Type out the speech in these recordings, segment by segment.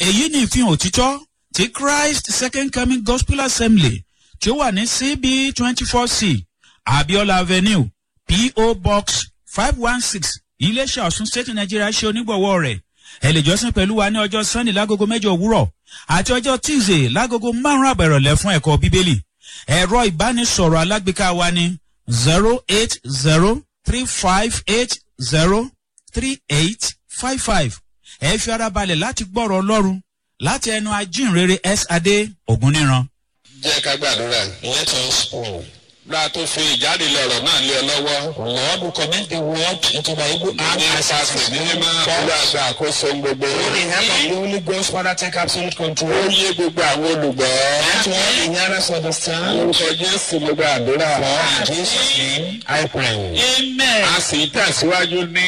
èyí ni ìfihàn òtítọ́ ti christ second coming gospel assembly tí ó wà ní cb twenty four c abiola avenue po box five one six iléeṣẹ́ ọ̀sùn state nigeria ṣe onígbọ̀wọ́ rẹ̀ ẹ lè jọ́sìn pẹ̀lú wa ní ọjọ́ sunday lágogo mẹ́jọ òwúrọ̀ àti ọjọ́ tuesday lágogo márùn-ún àbẹ̀rọ̀lẹ̀ fún ẹ̀kọ́ bíbélì ẹ̀rọ ìbánisọ̀rọ̀ alágbèéká wa ní zero eight zero three five eight zero three eight five five ẹ fi ara balẹ̀ láti gbọ́rọ̀ ọlọ́run láti ẹnu ajínrere s adé ògúnníran. jẹ́ ká gbàdúrà. Let us pray. gba tó fi ìjáde lọ̀rọ̀ náà lé ọ lọ́wọ́. Lord, we commit the word into my able hand ní as ipasẹ̀ ní mímọ́ olùwàgbà àkóso gbogbo. With the help of the Holy Ghost, Father, take absolute ó control. yé gbogbo àwọn olùgbọ́. Let all the hearers understand. orúkọ jésù gbogbo àdúrà. In Jesus' name, I pray. amen. a sì tẹ̀síwájú ní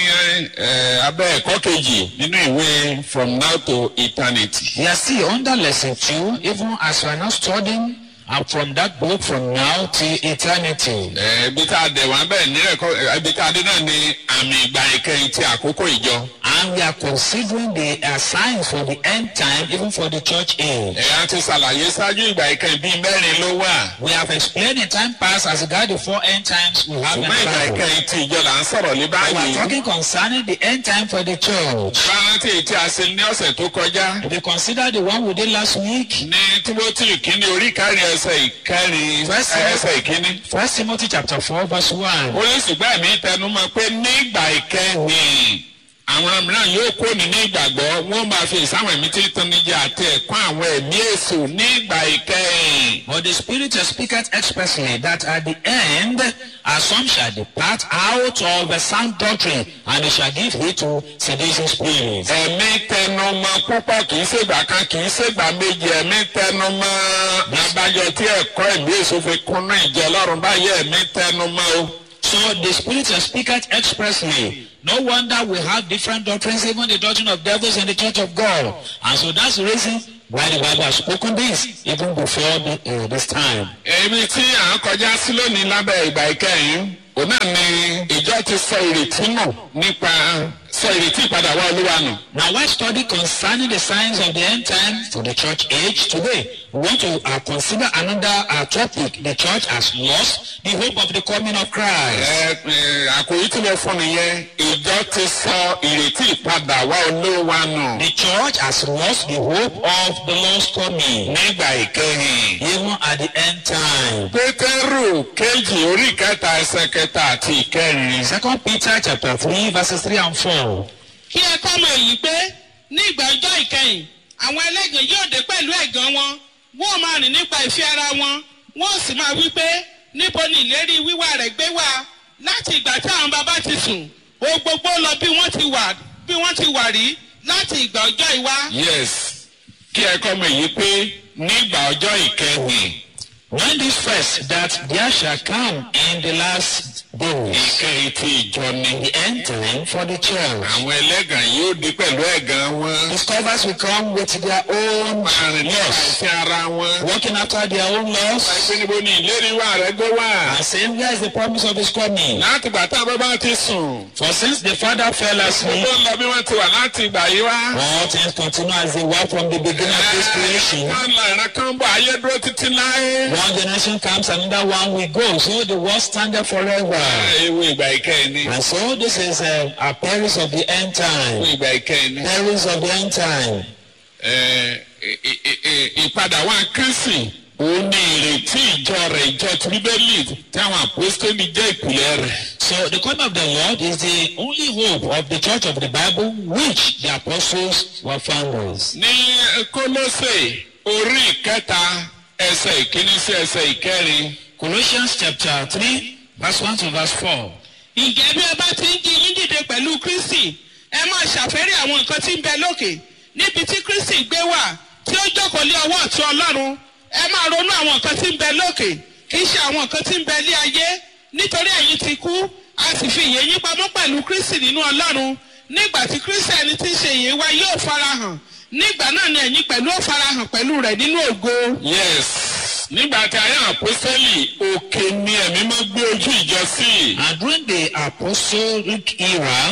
eh, abẹ́ ẹ̀kọ́ kejì nínú ìwé from now to eternity. We are still under lesson two, even as we are not studying uh, from that book from now till eternity. Eh, ibi tá a dẹ̀ wá bẹ́ẹ̀ ní ẹ̀kọ́ eh, ibi tá a dé náà ni àmì ìgbà ìkẹyìn ti àkókò ìjọ. And we are considering the uh, signs for the end time, even for the church age. ẹ̀yà ti ṣàlàyé ṣáájú ìgbà ìkẹyìn bíi mẹ́rin ló wà. We have explained in time past as regard the four end times we have in ṣùgbọ́n ìgbà the Bible. ìkẹyìn ti ìjọ là ń sọ̀rọ̀ ní We are báyìí. talking concerning the end time for the church. rántí tí a ṣe ní ọ̀sẹ̀ tó kọjá. If you consider the one we did last week, ní timothy kínní orí ìkárí ẹsẹ̀ ìkárí First ẹsẹ̀ ìkíní. First Timothy chapter four verse one. ó ní ṣùgbọ́n ẹ̀mí tẹnu mọ́ pé nígbà ìkẹyìn àwọn mìíràn yóò kó ní ní ìgbàgbọ́ wọ́n máa fi ìsáwọn ẹ̀mí tí tán níjà àti ẹ̀kọ́ àwọn ẹ̀mí èso nígbà ìkẹyìn. But the Spirit speaketh expressly that at the end, as some shall depart out of a sound doctrine, and they shall give heed to seducing spirits. ẹ̀mí tẹnu mọ́ púpọ̀ kì í ṣègbà kan kì í ṣègbà méjì ẹ̀mí tẹnu mọ́ abájọ tí ẹ̀kọ́ ẹ̀mí èso fi kúnnú ìjọ ọlọ́run báyìí ẹ̀mí tẹnu mọ́ o. So the Spirit speaketh expressly. No wonder we have different doctrines, even the doctrine of devils in the church of God. And so that's the reason why the Bible has spoken this, even before the, uh, this time. èmi tí à ń kọjá sí lónìí lábẹ́ ìgbà ìkẹyìn òun náà ni ìjọ ti sọ ìrètí nù nípa sọ ìrètí ìpadà wá olúwa nù. Now, while study concerning the signs of the end time for the church age today, we want to uh, consider another uh, topic. The church has lost the hope of the coming of Christ. ẹ ẹ àkòrí tí mo fún nìyẹn ìjọ ti sọ ìrètí ìpadà wá olúwa nù. The church has lost the hope of the Lord's coming, nígbà ìkẹyìn. even at the end time. pétérù kejì orí kẹta ẹsẹ kẹta àti ìkẹrin. Second Peter chapter three verses three and four. kí ẹ kọ́ mọ̀ èyí pé ní ìgbà ọjọ́ ìkẹyìn àwọn ẹlẹ́gàn yóò dé pẹ̀lú ẹ̀gàn wọn wọ́n máa rìn nípa ìfẹ́ ara wọn wọ́n sì máa wí pé níbo ni ìlérí wíwá rẹ̀ gbé wá láti ìgbà tí àwọn bàbá ti sùn o gbogbo lọ bí wọ́n ti wà bí wọ́n ti wà rí láti ìgbà ọjọ́ ìwá. yes kí ẹ kọ́ mọ̀ èyí pé nígbà ọjọ́ ìkẹyìn. When this first that there shall come in the last days, ìkẹyìn ti ìjọ ni. the end time for the church. àwọn ẹlẹ́gàn yóò di pẹ̀lú ẹ̀gàn wọn. Discovers will come with their own àrùn nípa laws, ìfẹ́ ara wọn. working after their own laws, àìpé níbo ni ìlérí wà rẹ gbé wà. and saying, Where is the promise of his coming? láti gbà tá a bá bá ti sùn. For since the father fell asleep, gbogbo ń lọ bí wọ́n ti wà láti ìgbà yìí wá. all things continue as they were from the beginning of this creation. wọ́n lọ ìran kan bọ̀ ayé dúró títí láé. One generation comes, another one will go. So the world standeth forever. ewu ìgbà ìkẹyìn ni. And so this is a, a perils of the end ewu time. ìgbà ìkẹyìn ni. Perils of the end time. Ẹ, ì- ì- ì- ìpadà wa kristi òun ni ìrètí ìjọ rẹ̀ ìjọ ti bíbélì táwọn àpòstélì jẹ́ ìpìlẹ̀ rẹ̀. So the coming of the Lord is the only hope of the church of the Bible which the apostles were founders. ní kólósè orí ìkẹta ẹsẹ̀ ìkíní sí ẹsẹ̀ ìkẹrin. Colossians chapter 3, verse 1 to verse 4. ǹjẹ́ bí ẹ bá ti ń jí yín dìde pẹ̀lú kristi ẹ máa ṣàfẹ́rí àwọn nǹkan tí ń bẹ lókè níbi tí kristi gbé wà tí ó jókòó lé ọwọ́ ọ̀tún ọlọ́run ẹ máa ronú àwọn nǹkan tí ń bẹ lókè kì í ṣe àwọn nǹkan tí ń bẹ lé ayé nítorí ẹ̀yin ti kú a sì fi ìyè yín pamọ́ pẹ̀lú kristi nínú ọlọ́run nígbà tí kristi ẹni tí ń ṣe ìyè wa yóò farahàn nígbà náà ni ẹ̀yin pẹ̀lú ó farahàn pẹ̀lú rẹ̀ nínú ògo. yes nígbà tí ayé àpòstélì òkè ni ẹ̀mí máa gbé ojú ìjọ sí. And during the apostolic era,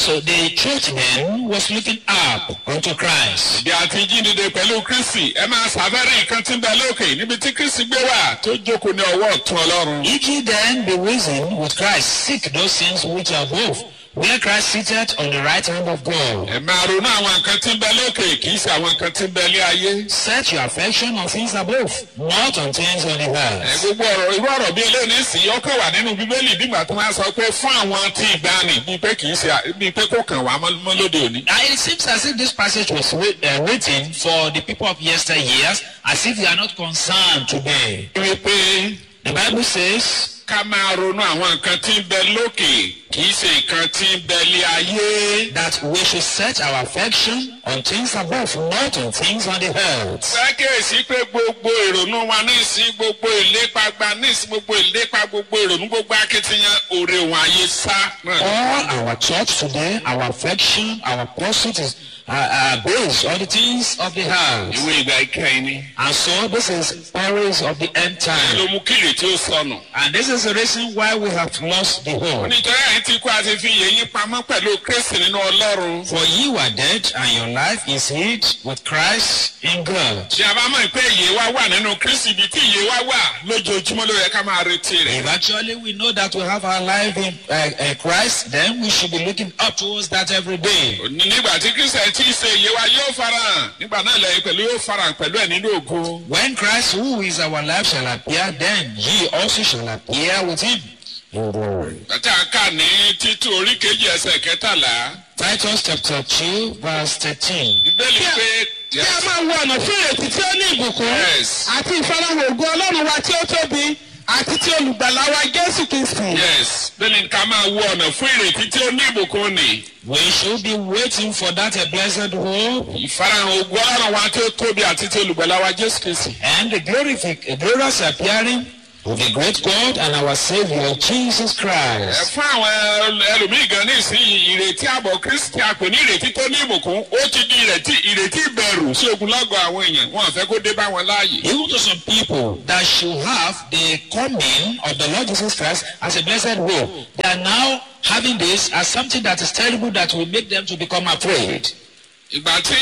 So the church then was looking up unto Christ. ìdí àti jíǹde pẹ̀lú kristi ẹ máa ṣàfẹ́rẹ́ nǹkan tí ń bẹ lókè níbi tí kristi gbé wà tó jókòó ní ọwọ́ ọ̀tún ọlọ́run. If ye then be risen with Christ, seek those things which are above, where Christ sitteth on the right hand of God. ẹ máa ronú àwọn nǹkan tí ń bẹ lókè kì í ṣe àwọn nǹkan tí ń bẹ ní ayé. Set your affection on things above, not on things on the ẹ earth. gbogbo ọ̀rọ̀ irú ọ̀rọ̀ bíi eléyìí sì yọ kàn wà nínú bíbélì bígbà tó máa sọ pé fún àwọn tí ìgbani bíi pé kì í ṣe bíi pé kò kàn wá mọ́ mọ́ lóde òní. Now it seems as if this passage was writ- uh, written for the people of yesteryears, as if they are not concerned today. wípé The Bible says, ká máa ronú àwọn nǹkan tí ń bẹ lókè kì í ṣe nǹkan tí ń bẹ ní ayé. that we should set our affection on things above, not on things on the earth. sákèsí pé gbogbo ìrònú wa nísìn gbogbo ìlépa gba nísìn gbogbo ìlépa gbogbo ìrònú gbogbo akitiyan òrè òun ayé sá náà. All our thoughts today, our affection, our pursuit is uh, uh, based on the things of the earth. ìwé ìgbà ìkẹyìn ni. And so this is stories of the end ló time. mú kílè tí ó sọnù. And this is the reason why we have lost the hope. nítorí àyè tí kú àti fi yẹ yín pamọ́ pẹ̀lú kristi nínú ọlọ́run. For you are dead and your life is hid with Christ in God. tí a bá mọ̀ pé ìyè wa wà nínú kristi ibi tí ìyè wa wà lójoojúmọ́ ló yẹ ká máa retí rẹ̀. If actually we know that we have our life in uh, uh, Christ, then we should be looking up towards that every day. Ní- nígbà tí kristi ẹ̀ tí í ṣe ìyè wa yóò farahàn nígbà náà lẹ́yìn pẹ̀lú yóò farahàn pẹ̀lú ẹ̀ nínú ògo. When Christ, who is our life, shall appear, then ye also shall appear with him. in glory. Bàtà ká ní títú orí kejì ẹsẹ̀ kẹtàlá. Titus chapter 2, verse 13. Bíbélì pé kí a máa wo ọ̀nà fún ìrètí tí ó ní ìbùkún Yes. àti ìfarahàn ògo ọlọ́run wa tí ó tóbi àti tí olùgbàlà wa jésù kristi. yes bẹ́ẹ̀ni ká máa wo ọ̀nà fún ìrètí tí ó ní ìbùkún ni. We should be waiting for that a blessed hope ìfarahàn ògo ọlọ́run wa tí ó tóbi àti tí olùgbàlà wa jésù kristi. and the glorific, glorious appearing of the great God and our Savior Jesus ẹ Christ. fún àwọn ẹlòmíì gan ní ìsinyìí ìrètí àbọ̀ kristi àpè ní ìrètí tó ní ìbùkún ó ti di ìrètí ìrètí ìbẹ̀rù sí ogunlọ́gọ̀ àwọn èèyàn wọn àfẹ́ kó dé bá wọn láàyè. Even to some people that should have the coming of the Lord Jesus Christ as a blessed hope, they are now having this as something that is terrible that will make them to become afraid. ìgbà tí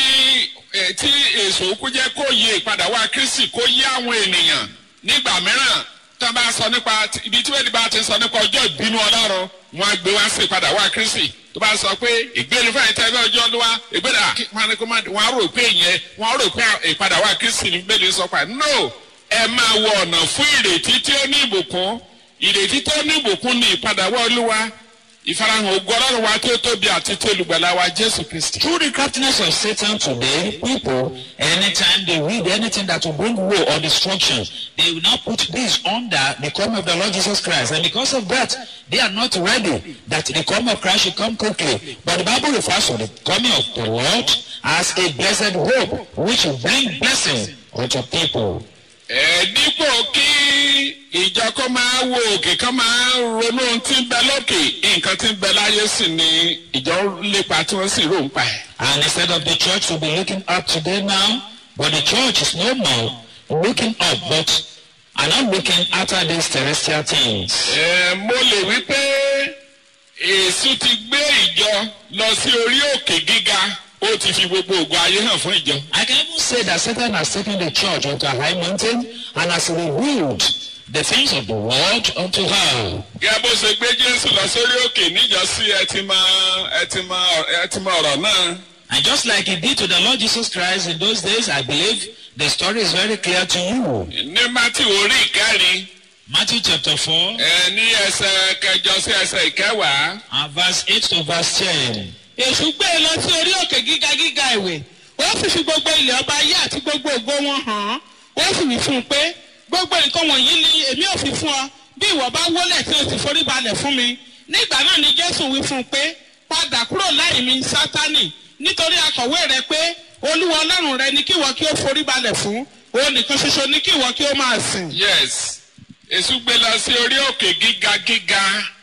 ẹ, tí èso kú jẹ́ kó yé ìpadà wá kristi kó yé àwọn ènìyàn nígbà mìíràn tó bá sọ nípa ibi tí wẹ́ẹ́dì bá ti sọ nípa ọjọ́ ìbínú ọlọ́run wọn á gbé wá sí ìpadà wá kristi tó bá sọ pé ìgbéni fún àyíká ẹgbẹ́ ọjọ́ ọdún wa ìgbéni àkí wọn ni kó má wọn á rò pé ìyẹn wọn á rò pé ìpadà wá kristi ní bẹ́ẹ̀ ni sọ pa no ẹ máa wọ ọ̀nà fún ìrètí tí ó ní ìbùkún ìrètí tó ní ìbùkún ní ìpadà wá olúwa ìfarahàn ògo ọlọ́run wa tí ó tóbi àti tí olùgbàlà wa jésù kristi. Through the craftiness of Satan today, people, anytime they read anything that will bring woe or destruction, they will now put this under the coming of the Lord Jesus Christ. And because of that, they are not ready that the coming of Christ should come quickly. But the Bible refers to the coming of the Lord as a blessed hope, which will bring blessing unto people. ẹ dípò kí ìjọ kó máa wo òkè kó máa ronú ohun tí ń bẹ lókè nǹkan tí ń bẹ láyé sì ni ìjọ ń lépa tí wọ́n sì rò ń pa ẹ̀. And instead of the church to be looking up today now, but the church is no more looking up, but are not looking after these terrestrial things. ẹ mo lè wí pé èṣù ti gbé ìjọ lọ sí orí òkè gíga ó ti fi gbogbo ògo ayé hàn fún ìjọ. I can even say that Satan has taken the church onto a high mountain and has revealed the things of the world unto her. gẹ́gẹ́ bó ṣe gbé jésù lọ sórí òkè níjọ́sí ẹ ti mọ ẹ ti mọ ẹ ti mọ ọ̀rọ̀ náà. And just like he did to the Lord Jesus Christ in those days, I believe the story is very clear to you. ní mátì orí ìkẹrin Matthew chapter 4, ẹ ní ẹsẹ̀ kẹjọ sí ẹsẹ̀ ìkẹwàá. and verse 8 to verse 10. èṣù gbé e lọ sí orí òkè gíga gíga ìwé ó sì fi gbogbo ilẹ̀ ọba ayé àti gbogbo ògo wọn hàn án ó sì wí fún un pé gbogbo nǹkan wọ̀nyí ni èmi ò fi fún ọ bí ìwọ bá wólẹ̀ tí o sì forí balẹ̀ fún mi nígbà náà ni jésù wí fún un pé padà kúrò láì mi sátánì nítorí akọ̀wé rẹ pé olúwa ọlọ́run rẹ ni kí ìwọ kí ó forí balẹ̀ fún òun nìkan ṣoṣo ni kí ìwọ kí ó máa sìn. yes èṣù gbé lọ sí orí òkè gíga gíga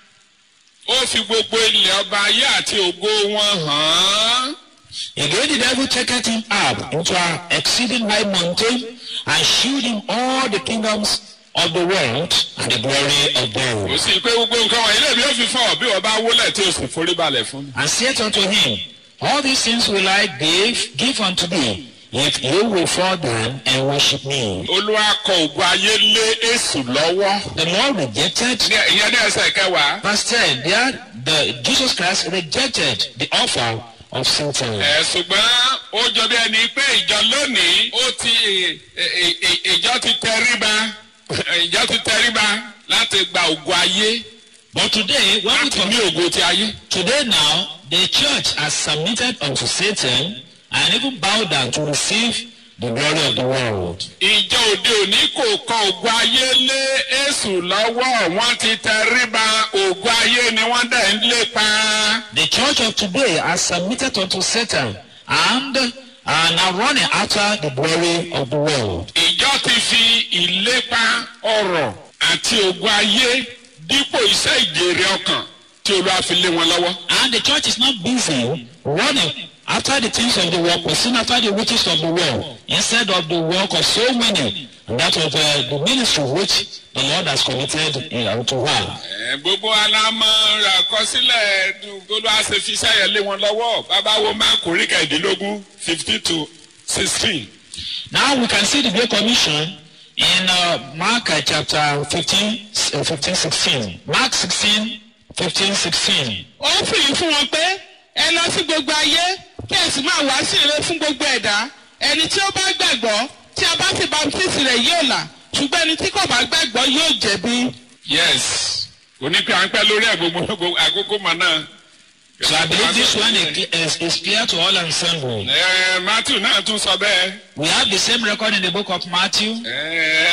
ó fi gbogbo ilẹ̀ ọba ayé àti ògo wọn hàn án. Again the devil taketh him up into an exceeding high mountain and shewed him all the kingdoms of the world and the glory of kò God. sí pé gbogbo nǹkan wọ̀nyí lèmi ò fi fún ọ bí wọ́n bá wólẹ̀ tí o sì forí balẹ̀ fún mi. And said unto him, All these things will I give, give unto thee, if you will fall down and worship me. olúwa kọ ògùn ayé lé èṣù lọ́wọ́. The Lord rejected, Ní- ìyẹn ní ẹsẹ̀ kẹwàá. verse 10, there the Jesus Christ rejected the offer of Satan. ẹ ṣùgbọ́n ó jọ bí ẹni pé ìjọ lónìí ó ti ì- ì- ì- ìjọ ti tẹríba ìjọ ti tẹríba láti gba ògùn ayé But today, when we láti ní come, ògùn ti ayé. today now, the church has submitted unto Satan and even bowed down to receive the glory of the world. ìjọ òde òní kò kọ ògùn ayé lé èṣù lọ́wọ́ wọ́n ti tẹríba ògùn ayé ni wọ́n dẹ̀ ń lépa. The church of today has submitted unto Satan and are now running after the glory of the world. ìjọ ti fi ìlépa ọrọ̀ àti ògùn ayé dípò iṣẹ́ ìjèrè ọkàn tí olúwa fi lé wọn lọ́wọ́. And the church is not busy running after the things of the world, pursuing after the riches of the world, instead of the work of so many, and that of uh, the ministry which the Lord has committed uh, unto her. Ẹ, gbogbo alámọ̀ àkọsílẹ̀ gbogbo àṣẹ fi iṣẹ́ yẹn lé wọn lọ́wọ́ bàbá wo máa kò rí kẹ̀ẹ́dínlógún fifty to sixteen. Now we can see the Great Commission in uh, Mark uh, chapter 15, uh, 15, 16. Mark 16, 15, 16. ó fìyí fún wọn pé ẹ lọ sí gbogbo ayé kí ẹ sì máa wá sí ire fún gbogbo ẹ̀dá ẹni tí ó bá gbàgbọ́ tí a bá sì baptisi rẹ̀ yóò là ṣùgbọ́n ẹni tí kò bá gbàgbọ́ yóò jẹ̀bi. yes onípe à ń pẹ́ lórí ẹ̀ gbogbo gbogbo àkókò mọ̀ náà. So I believe this one is, is clear to all ensemble. Ẹ, Matthew náà tún sọ bẹ́ẹ̀. We have the same record in the book of Matthew, Ẹ,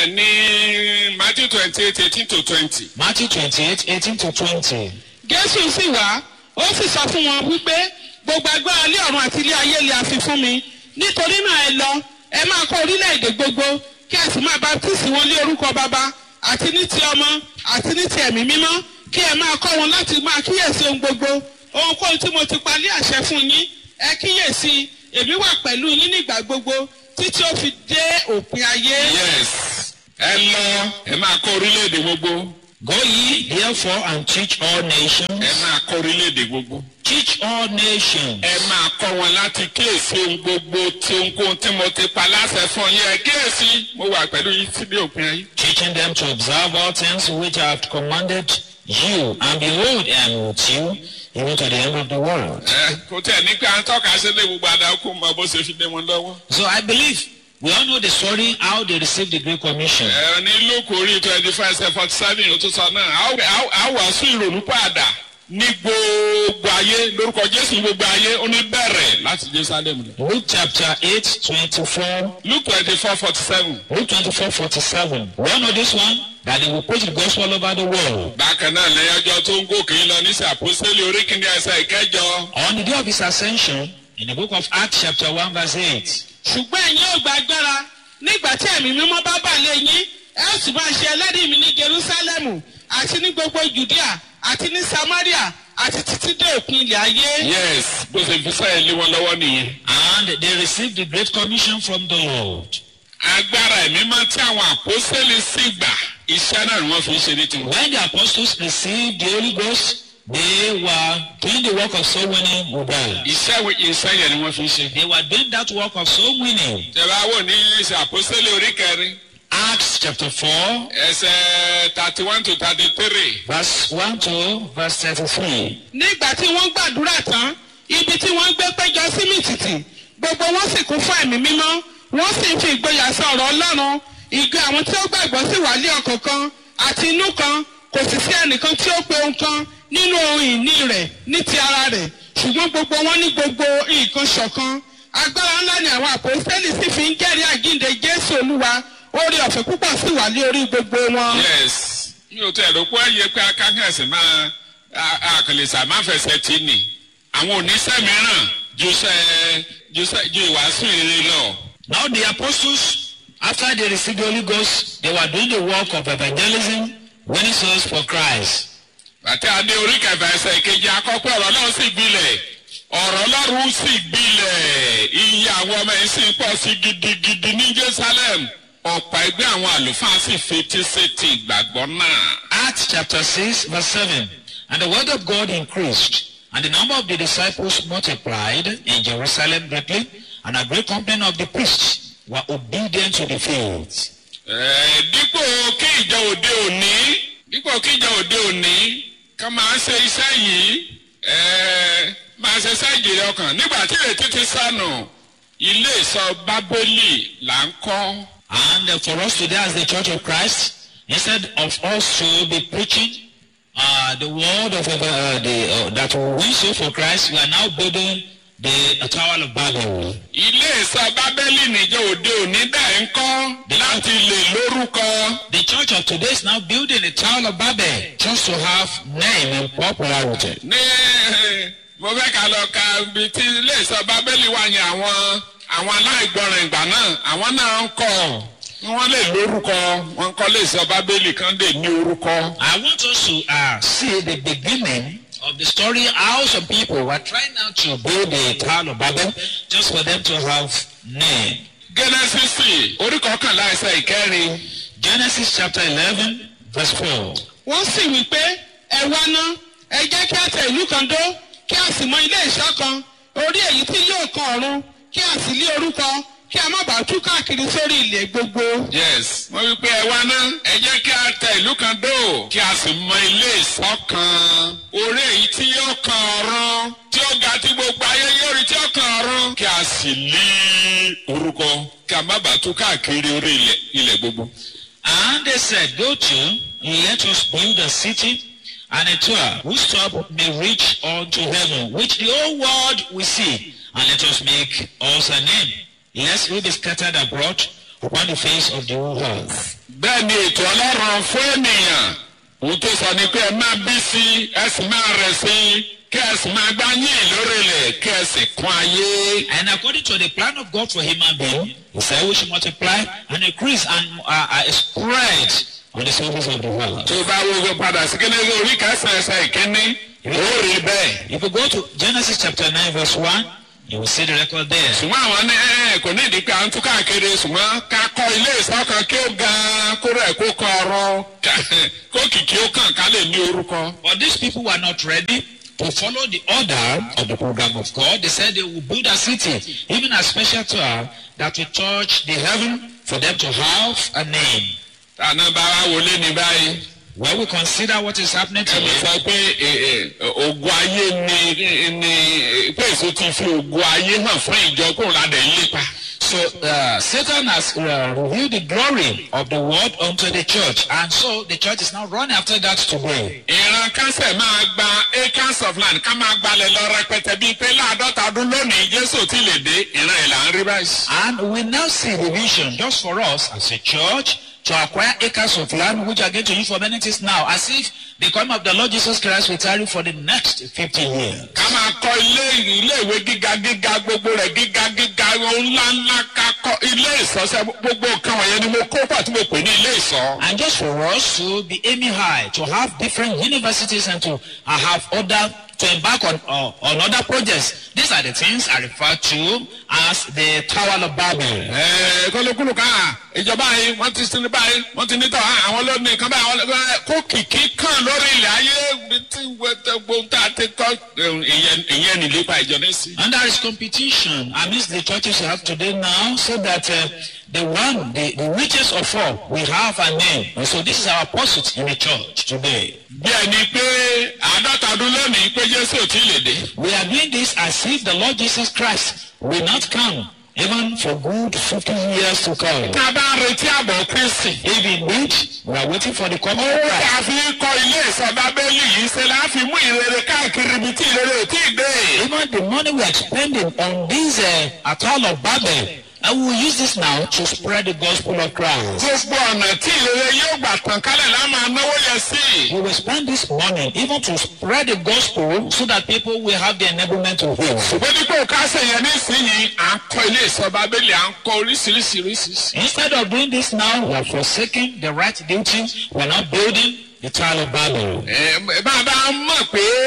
ní Matthew twenty eight eighteen to twenty. Matthew 28, 18 to 20. jésù sì wá ó sì sọ fún wọn wípé gbogbo agbára ilé ọ̀run àti ilé ayé lè àfi fún mi nítorí náà ẹ lọ ẹ máa kọ orílẹ̀-èdè gbogbo kí ẹ sì máa baptisi wọn lé orúkọ bàbá àti ní ti ọmọ àti ní ti ẹ̀mí mímọ́ kí ẹ máa kọ́ wọn láti máa kíyèsí ohun gbogbo ohunkóhun tí mo ti pa ní àṣẹ fún yín ẹ kíyèsí èmi wà pẹ̀lú yín nígbà gbogbo títí ó fi dé òpin ayé. yes ẹ lọ ẹ máa kọ́ orílẹ̀-èdè gbogbo. Go ye therefore and teach all ẹ nations. máa kọ́ orílẹ̀-èdè gbogbo. Teach all nations. ẹ máa kọ́ wọn láti kíyèsí ohun gbogbo tí ohunkóhun tí mo ti pa láṣẹ fún yín ẹ kíyèsí mo wà pẹ̀lú yín sí ní òpin ayé. Teaching them to observe all things which I have commanded you. And behold, I am with you even to the end of the world. ẹ kò tẹ̀ ní pé à ń tọ́ka sílé gbogbo àdàkù mọ bó ṣe fi dé wọn lọ́wọ́. So I believe we all know the story how they received the Great Commission. ẹ ní lóko orí twenty five ṣe forty seven ó tún sọ náà a ó- a ó- a ó wàásù ìrònú pàdà ní gbogbo ayé lórúkọ jésù gbogbo ayé ó ní bẹ̀rẹ̀ láti jerusalem lọ. Luke chapter 8, 24. luke twenty four forty seven. Luke 24, 47. We all know this one that they will preach the gospel all over the world. bákan náà lẹ́yìn ọjọ́ tó ń gòkè lọ ní sàpọ́sẹ́lì orí kìíní ẹsẹ̀ ìkẹjọ. On the day of his ascension, in the book of Acts, chapter 1, verse 8. ṣùgbọ́n ẹ̀yin ò gba agbára nígbà tí ẹ̀mí mímọ́ bá bà lé yín ẹ ó sì máa ṣe ẹlẹ́rìí mi ní jerusalemu àti ní gbogbo judea àti ní samaria àti títí dé òpin ilẹ̀ ayé. yes bó ṣe fi sẹ́yìn lé wọn lọ́wọ́ nìyẹn. And they received the great commission from the Lord. agbára ẹ̀mí máa tí àwọn àpọ́sẹ́lì sì gbà iṣẹ́ náà ni wọ́n fi ń ṣe ní tiwọn. When the apostles received the Holy Ghost, they were doing the work of soul winning with them. iṣẹ́ wo iṣẹ́ yẹn ni wọ́n fi ń ṣe. They were doing that work of soul winning. tẹ̀wá wò ní ṣe àpọ́sẹ́lì orí kẹrin Acts chapter 4, ẹsẹ̀ thirty one to thirty three. verse 1 to verse 33. nígbà tí wọ́n gbàdúrà tán ibi tí wọ́n gbé péjọ sí mìtìtì gbogbo wọn sì kún fún ẹ̀mí mímọ́ wọ́n sì ń fi ìgboyà sọ ọ̀rọ̀ ọlọ́run ìgbé àwọn tí ó gbàgbọ́ sì wà lé ọkàn kan àti inú kan kò sì sí ẹnìkan tí ó pe ohun kan nínú ohun ìní rẹ̀ ní ti ara rẹ̀ ṣùgbọ́n gbogbo wọn ní gbogbo nǹkan ṣọ̀kan agbára ńlá ni àwọn àpòsílẹ̀ sì fi ń jẹ́rìí àgínde jésù olúwa orí ọ̀fẹ́ púpọ̀ sì wà lé orí gbogbo wọn. yes mi ò tẹ̀ ló pé ẹ̀yẹ pé akákẹ́sì máa àkàlẹ̀sà máa fẹsẹ̀ tì ní àwọn oníṣẹ́ mìíràn ju sẹ́ ju sẹ́ ju ìwàásù ìrere lọ. Now the apostles, after they received the Holy Ghost, they were doing the work of evangelism, winning souls for Christ. àti adé orí kẹfà ẹsẹ̀ kejì akọ́pẹ́ ọ̀rọ̀ náà sì gbilẹ̀ ọ̀rọ̀ ọlọ́run sì gbilẹ̀ iye àwọn ọmọ yìí sì ń pọ̀ sí gidigidi ní jerusalem ọ̀pọ̀ ẹgbẹ́ àwọn àlùfáà sì fetí sétí ìgbàgbọ́ náà. Acts chapter 6, verse 7. And the word of God increased, and the number of the disciples multiplied in Jerusalem greatly, and a great company of the priests were obedient to the faith. Ẹ̀, dípò kí ìjọ òde òní dípò kí ìjọ òde òní ká máa ṣe iṣẹ́ yìí ẹ̀, máa ṣe iṣẹ́ ìjìnlẹ̀ ọkàn nígbà tí ìrètí ti sànù ilé ìsọ bábélì là ń kọ́. And uh, for us today as the Church of Christ, instead of us to be preaching uh, the word of uh, the, uh, that will win soul for Christ, we are now building the uh, Tower of Babel. ilé ìsọ bábélì níjọ òde òní dà ń kọ́ láti lè lórúkọ. The church of today is now building the Tower of Babel just to have name and popularity. ní eh, mo fẹ́ ká lọ ka ibi tí ilé ìsọ bábélì wà yẹn àwọn àwọn aláìgbọràn ìgbà náà àwọn náà ń kọ́ wọ́n lè lórúkọ wọ́n kọ́ lè sọ bábélì kan lè ní orúkọ. I want us to uh, see the beginning of the story how some people were trying now to build the Tower of Babel just for them to have name. gẹ́nẹ́sìsì orí kọkànlá ẹsẹ̀ ìkẹrin Genesis chapter 11, verse 4. wọ́n sì wí pé ẹ wá ná ẹ jẹ́ kí a tẹ ìlú kan dó kí a sì mọ ilé ìṣọ́ kan orí èyí tí yóò kan ọ̀run kí a sì lé orúkọ kí a má bàa tú káàkiri sórí ilẹ̀ gbogbo. yes wọ́n wí pé ẹ wá ná ẹ jẹ́ kí a tẹ ìlú kan dó kí a sì mọ ilé ìsọ́ kan orí èyí tí yóò kan ọ̀run tí ó ga tí gbogbo ayé yóò rí tí ó kan ọ̀run kí a sì lé orúkọ kí a má bàa tú káàkiri orí ilẹ̀ ilẹ̀ gbogbo. And they said, Go to, let us build a city and a tower whose top may reach unto heaven, which the whole world will see, and let us make us a name, lest we be scattered abroad upon the face of the whole earth. bẹ́ẹ̀ ni ètò ọlọ́run fún ènìyàn òun tó sọ ni pé ẹ máa bí sí ẹ sì máa rẹ̀ sí kí ẹ sì máa gbá yín lórí ilẹ̀ kí ẹ sì kún ayé. And according to the plan of God for human being, he said we should multiply and increase and uh, uh, spread on the surface of the world. tó bá wo padà sí kíní orí kẹsàn-án ẹsẹ̀ ìkíní ó rí bẹ́ẹ̀. If you go to Genesis chapter 9, verse 1, you will see the record there. ṣùgbọ́n àwọn ní ẹ kò ní ìdí pé à ń tún káàkiri ṣùgbọ́n ká kọ́ ilé ìsọ́kan kí ó ga kó rẹ̀ kó kọ ọrọ̀ kó kìkì ó kàn ká lè ní orúkọ. But these people were not ready to follow the order of the program of God. They said they will build a city, even a special tower that will touch the heaven for them to have a name. tànà bá wa wọlé ní báyìí. When we consider what is happening ẹ̀mí today, sọ pé ẹ, ẹ, ogun ayé ni ni pé èso ti fi ogun ayé hàn fún ìjọ kó ra dẹ̀ ń lépa. so uh, Satan has uh, revealed the glory of the word unto the church, and so the church is now running after that today. ìran kásẹ̀ máa gba acres of land ká máa gbalẹ̀ lọ rẹpẹtẹ bíi pé láàdọ́ta ọdún lónìí jésù ti lè dé ìran ẹ̀ là ń rí báyìí. And we now see the vision just for us as a church to acquire acres of land which are going to use for many things now, as if the coming of the Lord Jesus Christ will tarry for the next 50 years. ká máa kọ́ ilé ilé ìwé gíga gíga gbogbo rẹ̀ gíga gíga ohun ńlá ńlá ká kọ́ ilé ìsọsẹ́ gbogbo nǹkan wọ̀nyẹn ni mo kó pàtó mo pè ní ilé ìsọ. And just for us to be aiming high, to have different universities and to uh, have other, to embark on, uh, on other projects. These are the things I refer to as the Tower of Babel. ẹ̀ẹ́ kọ́lókùlù ká ìjọba yìí wọ́n ti sinmi báyìí wọ́n ti nítọ̀ àwọn lónìí kan báyìí àwọn lónìí kó kìkì kàn lórí ilẹ̀ ayé tí gbogbo tá a ti kọ́ ìyẹn ìyẹn nìlépa ìjọ ní sí. And there is competition amidst the churches we have today now, so that uh, the one, the, the richest of all, will have a name. And so this is our pursuit in the church today. bí ẹni pé àádọ́ta ọdún lónìí pé jésù ò tí ì lè dé. We are doing this as if the Lord Jesus Christ will not come, even for good 50 years to come. tá a bá ń retí àbọ̀ kristi. If indeed we are waiting for the coming of owó Christ, tá a fi ń kọ́ ilé ìsọdá bẹ́ẹ̀lì yìí ṣe la fi mú ìrere káàkiri ibi tí ìrere ò tí ì dé. even the money we are spending on this uh, atoll of Babel, and we will use this now to spread the gospel of Christ. gbogbo ọ̀nà tí ìrere yóò gbà tàn kálẹ̀ la máa náwó yẹn sí. We will spend this money even to spread the gospel so that people will have the enablement to hear. ṣùgbọ́n dípò ká ṣe yẹn nísìnyìí à ń kọ́ ilé ìsọdá bẹ́ẹ̀lì à ń kọ́ oríṣiríṣi oríṣiríṣi. Instead of doing this now, we are forsaking the right duty. We are not building the Tower of Babel. ẹ bá a bá mọ̀ pé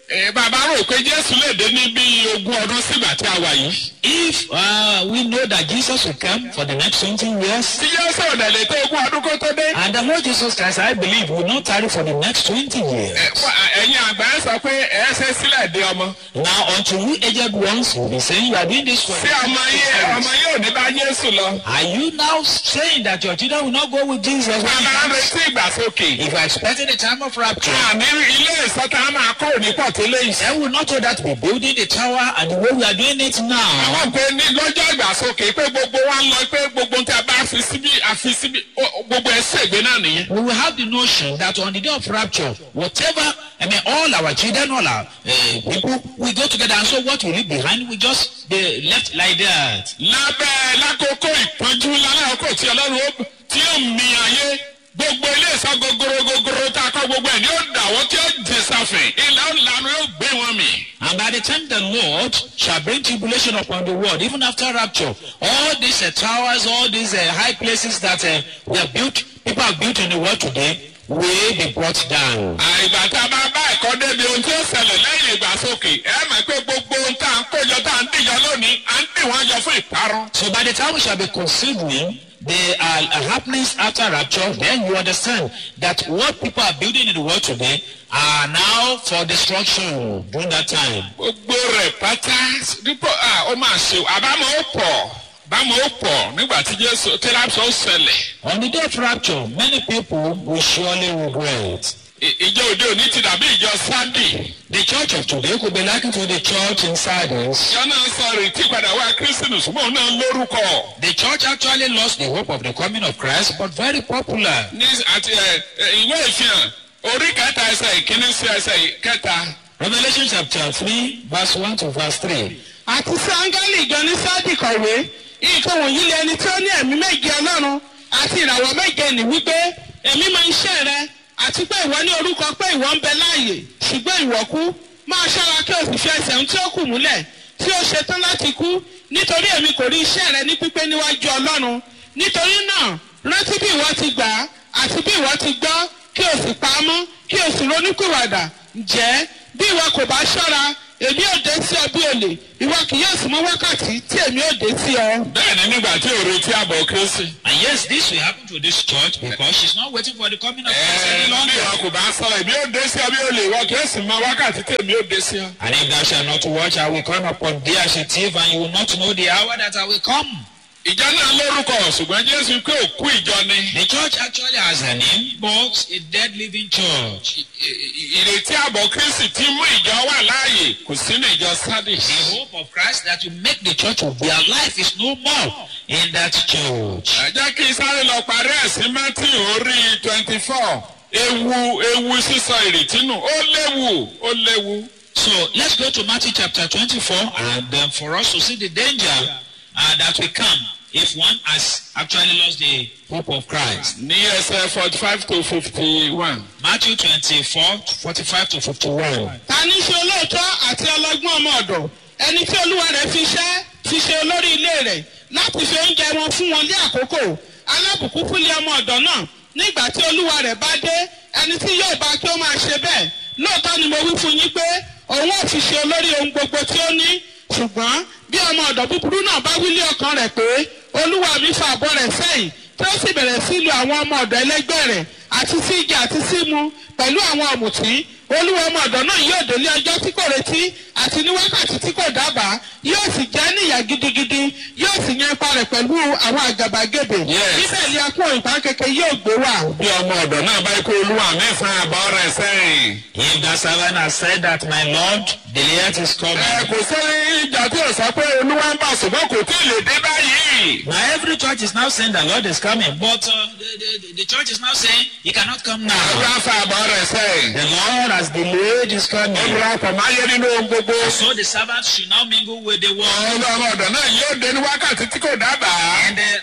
ẹ, bàbá rò pé jésù lè dé ní bí ogún ọdún sígbà tí a wà yìí. If uh, we know that Jesus will come for the next 20 years, tí jésù ò dẹ̀ lè tó ogún ọdún kó tó dé. and the Lord Jesus Christ, I believe, will not tarry for the next 20 years. ẹ, fún- ẹ̀yin àgbà ẹ sọ pé ẹ ṣe sílẹ̀ dé ọmọ. Now, until we aged ones will be saying you are doing this for tí ọmọ yìí ọmọ yìí ò ní bá jésù lọ. Are you now saying that your children will not go with Jesus? when he bàbá ń comes? retí ìgbàsókè. If you are expecting the time of rapture, àní ilé ìsọta máa kọ́ òní pọ̀ tó lé ìsẹ́. then we will not know that we building the tower and the way we are doing it now. àwọn pé ní lọ́jọ́ ìgbàsókè pé gbogbo wa ń lọ pé gbogbo tí a bá fi síbí àfi síbí ó- gbogbo ẹ̀ ṣègbè náà nìyẹn. We will have the notion that on the day of rapture, whatever, I mean, all our children, all our uh, people, we go together, and so what we leave behind, we just be left like that. lábẹ́ lákòókò ìpọ́njú lálàkò tí ọlọ́run ó tí ó mi ayé gbogbo ilé ìsọ gogoro gogoro tá a kọ́ gbogbo ẹ̀ ní ó dà wọ́n tí ó jẹ sáfẹ̀ ilẹ̀ ọ̀lànà yóò gbé wọn mì. And by the time the Lord shall bring tribulation upon the world, even after rapture, all these uh, towers, all these uh, high places that uh, we have built, people have built in the world today, will be brought down. àìgbà tá a bá bá ẹ̀kọ́ débi ohun tí ó ṣẹlẹ̀ lẹ́yìn ìgbàsókè ẹ mọ̀ pé gbogbo ohun tá à ń kójọ tá à ń dìjọ lónìí à ń dì wọ́n jọ fún ìparun. So by the time we shall be considering the uh, uh, happenings after rapture, then you understand that what people are building in the world today are now for destruction during that time. gbogbo rẹ̀ pátá dípò à ó máa ṣe àbámọ̀ ó pọ̀ bámọ̀ ó pọ̀ nígbà tí jésù tíráṣọ ó ṣẹlẹ̀. On the day of rapture, many people will surely regret. I- ìjọ òde òní ti dàbí ìjọ sándì. The church of today could be likened to the church in Sardis. ìjọ náà sọ ìrètí padà wá kírísítì ṣùgbọ́n òun náà lórúkọ. The church actually lost the hope of the coming of Christ, but very popular. ní àti ẹ ẹ, ìwé ìfihàn orí kẹta ẹsẹ̀ ìkíní sí ẹsẹ̀ kẹta. Revelation chapter 3, verse 1 to verse 3. àti sí áńgẹ́lì ìjọ ní sáàdì kọ̀wé nǹkan wọ̀nyí lé ẹni tí ó ní ẹ̀mí méje ọlọ́run àti ìràwọ̀ méje nì wípé èmi máa ń ṣe rẹ àti pé ìwọ ní orúkọ pé ìwọ ń bẹ láàyè ṣùgbọ́n ìwọ kú máa ṣọ́ra kí o sì fi ẹsẹ̀ ohun tí ó kù múlẹ̀ tí ó ṣetán láti kú nítorí èmi kò rí iṣẹ́ rẹ ní pípé níwájú ọlọ́run nítorí náà rántí bí ìwọ ti gbà á àti bí ìwọ ti gbọ́ kí o sì pa á mọ́ kí o sì ronúkúwàdà ǹjẹ́ bí ìwọ kò bá ṣọ́ra èmi ò dé sí ọ bí olè ìwọ kì yóò sì mọ wákàtí tí èmi ò dé sí ọ. bẹ́ẹ̀ ni nígbà tí òru tí àbọ̀ kírísì. And yes, this will happen to this church because she's not waiting for the coming of Christ ẹ any bí longer. wọn kò bá sọ̀rọ̀ èmi ò dé sí ọ bí olè ìwọ kì í sì mọ wákàtí tí èmi ò dé sí ọ. And if thou shalt not watch, I will come upon thee as a thief, and you will not know the hour that I will come. ìjọ náà lórúkọ ṣùgbọ́n jésù pé òkú ìjọ ni. The church actually has a name, but a dead living church. I- i- ìrètí àbọ̀ kírísì tí mú ìjọ wà láàyè kò sínú ìjọ sádì. The hope of Christ that will make the church of their life is no more in that church. ẹ jẹ́ kí sáré lọ parí ẹ̀sìn mẹ́tì orí twenty four ewu ewu sísọ ìrètí nù ó léwu ó léwu. So let's go to Matthew chapter 24, and um, for us to see the danger uh, that will come if one has actually lost the hope of Christ. ní ẹsẹ̀ forty five to fifty one. Matthew 24, 45 to 51. ta ní ṣe olóòótọ́ àti ọlọ́gbọ́n ọmọ ọ̀dọ̀ ẹni tí olúwa rẹ̀ fi ṣẹ́ ti ṣe olórí ilé rẹ̀ láti fi oúnjẹ wọn fún wọn ní àkókò alábùkún fúnlé ọmọ ọ̀dọ̀ náà nígbà tí olúwa rẹ̀ bá dé ẹni tí yóò bá kí ó máa ṣe bẹ́ẹ̀ lóòótọ́ ni mo wí fún yín pé òun ò fi ṣe olórí ohun gbogbo tí ó ní ṣùgbọ́n bí ọmọ ọ̀dọ̀ búburú náà bá wílé ọkàn rẹ̀ pé olúwa mi fa àbọ̀ rẹ̀ sẹ́yìn tí ó sì bẹ̀rẹ̀ sí lu àwọn ọmọ ọ̀dọ̀ ẹlẹ́gbẹ́ rẹ̀ àti sí igi àti sí mu pẹ̀lú àwọn ọ̀mùtí olúwa ọmọ ọ̀dọ̀ náà yóò délé ọjọ́ tí kò retí àti ní wákàtí tí kò dábàá yóò sì jẹ́ níyà gidigidi yóò sì yan ipa rẹ̀ pẹ̀lú àwọn àgàbàgebè Yes. níbẹ̀ ni akún ìpá kékeré yóò gbé wà. bí ọmọ ọ̀dọ̀ náà bá kó olúwa mi fún àbọ̀ rẹ̀ sẹ́yìn. If the servant has said that my Lord, the late is ẹ coming. kò sẹ́yìn ìjà tí ò sọ pé olúwa ń bà ṣùgbọ́n kò tí ì lè dé báyìí. Now every church is now saying the Lord is coming, but uh, the, the, the church is now saying he cannot come now. olúwa fa àbọ̀ rẹ̀ sẹ́yìn. The Lord has delayed his coming. olúwa kò máa yé nínú ohun gbogbo. So the servant should now mingle with the world. olúwa ọmọ ọ̀dọ̀ náà yóò dé ní wákàtí tí kò dábàá. And the master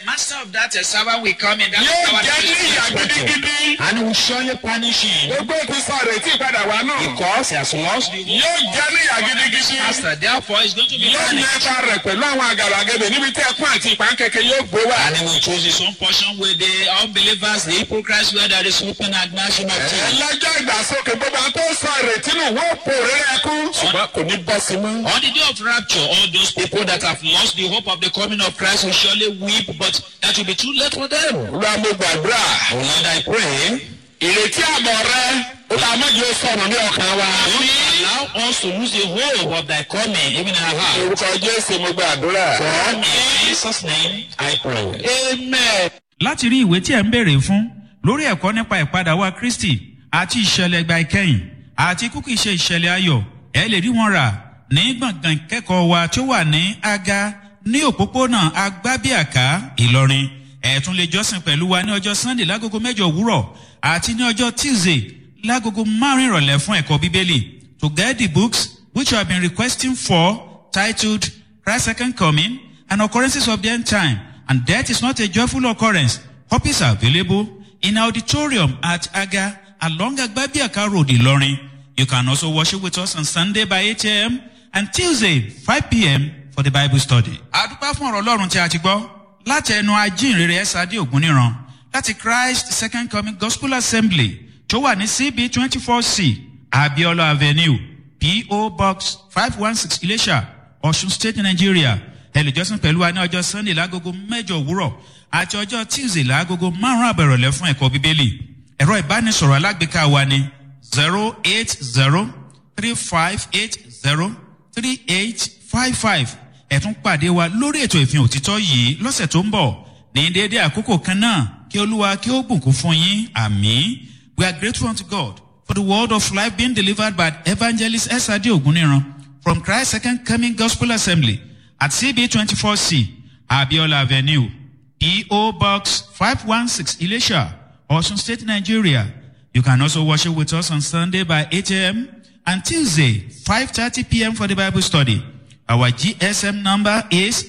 of that uh, servant will come in. That yóò servant jẹ́ ní is ìyà expected. gidigidi. And he will surely punish him gbogbo ti sọ retí ìpadà wá náà. because he has lost the hope. yóò jẹ́ ní ìyà gidigidi. Master, therefore, he's going to be yóò ní punished. ẹ̀ka rẹ̀ pẹ̀lú àwọn àgàràgẹ̀dẹ̀ níbi tí ẹkún àti ìpánkẹ́kẹ́ yóò gbé wá. And he will choose his own portion with the unbelievers, the hypocrites, where there is open and gnashing of teeth. ẹlẹ́jọ́ ìgbàsókè gbogbo àwọn tó sọ ìrètí nù wọ́n pò rírẹ́ ẹkún. ṣùgbọ́n kò ní bọ́ sí mọ́. On the day of rapture, all those people that have lost the hope of the coming of Christ will surely weep, but that will be too late for them. olúwa mo gbàdúrà. Oh Lord, I pray. ìrètí àmọ̀ rẹ ó bá méjì ó sọnù ní ọkàn wa. Don't allow us to lose the hope of thy coming, even in our heart. orúkọ jésù mo gbàdúrà. In Jesus' name, I pray. amen. láti rí ìwé tí ẹ̀ ń béèrè fún lórí ẹ̀kọ́ nípa ìpadà wa kristi àti ìṣẹ̀lẹ̀ ìgbà ìkẹyìn àti kúkú ìṣe ìṣẹ̀lẹ̀ ayọ̀ ẹ lè rí wọn rà ní gbọ̀ngàn ìkẹ́kọ̀ọ́ wa tí ó wà ní aga ní òpópónà agbábíàká ìlọrin ẹ tún lè jọ́sìn pẹ̀lú wa ní ọjọ́ sunday lágogo mẹ́jọ òwúrọ̀ àti ní ọjọ́ tuesday lágogo márùn-ún ìrọ̀lẹ́ fún ẹ̀kọ́ bíbélì to get the books which you have been requesting for titled Christ's Second Coming and Occurrences of the End Time. And death is not a joyful occurrence. Copies are available in auditorium at Aga along Agbabiaka Road, Ilorin. You can also worship with us on Sunday by 8 a.m. and Tuesday 5 p.m. for the Bible study. Àdúpá fún ọ̀rọ̀ Ọlọ́run tí a ti gbọ́ láti ẹnu ajínrere ẹ̀sádé ògúnníran láti Christ Second Coming Gospel Assembly tó wà ní CB twenty four C Abiola Avenue P.O. Box five one six Ilesha Ọ̀ṣun State Nigeria ẹlẹ́jọ́sìn pẹ̀lú wa ní ọjọ́ Sunday lágogo mẹ́jọ òwúrọ̀ àti ọjọ́ Tuesday lágogo márùn-ún àbẹ̀rọ̀lẹ́ fún ẹ̀kọ́ Bíbélì ẹ̀rọ ìbánisọ̀rọ̀ alágbèéká wa ní zero eight zero three five eight zero three eight five five ẹ̀tún pàdé wa lórí ètò ìfihàn òtítọ́ yìí lọ́sẹ̀ tó ń bọ̀ ní déédéé àkókò kan náà kí olúwa kí ó bùnkún fún yín àmì we are grateful unto God for the word of life being delivered by evangelist S.A.D. Oguniran from Christ Second Coming Gospel Assembly at CB twenty four C Abiola Avenue P.O. Box five one six Ilesha Osun State Nigeria you can also worship with us on Sunday by 8 a.m. and Tuesday 5:30 p.m. for the Bible study. Our GSM number is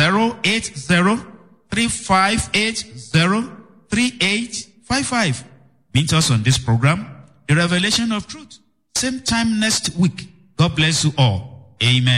08035803855. Meet us on this program, The Revelation of Truth. Same time next week. God bless you all. Amen.